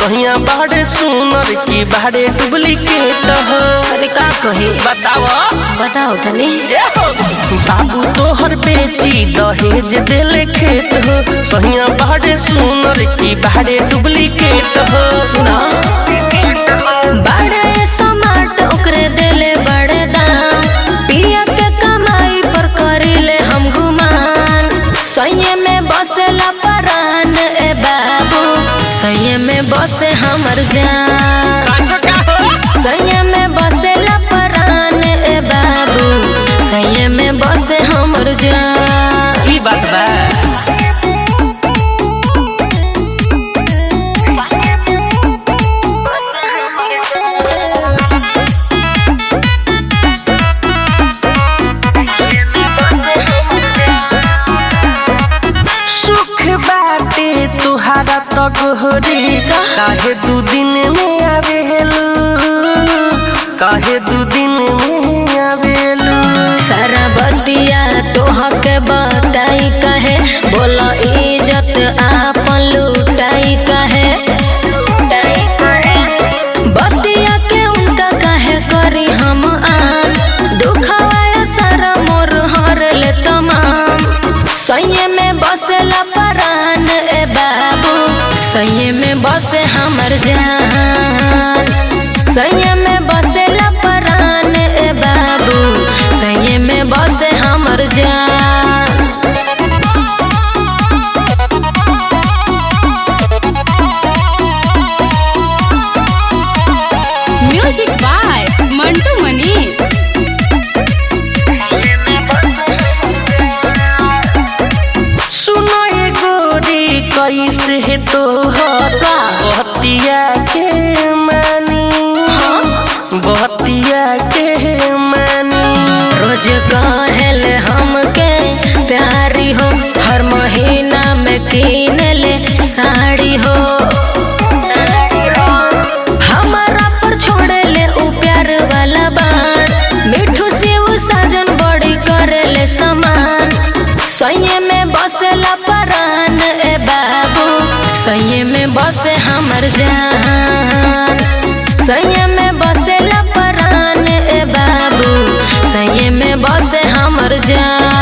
सहिया बाड़े सुनर की बाड़े डुप्लीकेट हो अरे का कही बताओ बताओ तनी बाबू तोहर बेची दहेज देले खेत हो सहिया बाड़े सुनर की बाड़े डुप्लीकेट हो सुना बड़े समाट ओकरे देले बड़े दाम पिया के कमाई पर करिले हम गुमान सैये में बसेला परान ए बाबू सैये में बसे हमर जान सैये में बसेला परान ए बाबू सैये में बसे हमर जान ई बात बा सुख बाटे तुहारा तो गोहरी काहे दू दिन में आवेलू काहे दू दिन में आवेलू सारा बतिया तोहके बताई कहे बोला इज्जत आपन लुटाई कहे बतिया के उनका कहे करी हम आन दुखवाया सारा मोर हर ले तमाम सैये में बसेला परान ए बाबू सैये में बसे हमर जान सैये में बसेला परान ए बाबू सैये में बसे हमर जान म्यूजिक बाय मंटू मनीष सुनो ये गोरी कैसे है तोहर बहतिया के मानी बहतिया के मानी रोज कहल हमके प्यारी हो हर महीना में कीन ले साड़ी हो हमारा पर छोड़े ले उ प्यार वाला बात मिठू से उ साजन बड़ी करे ले समान सैये में बसेला परान ए बाबू सैये में बसे हमर जान सैये में बसेला परान ए बाबू सैये में बसे हमर जान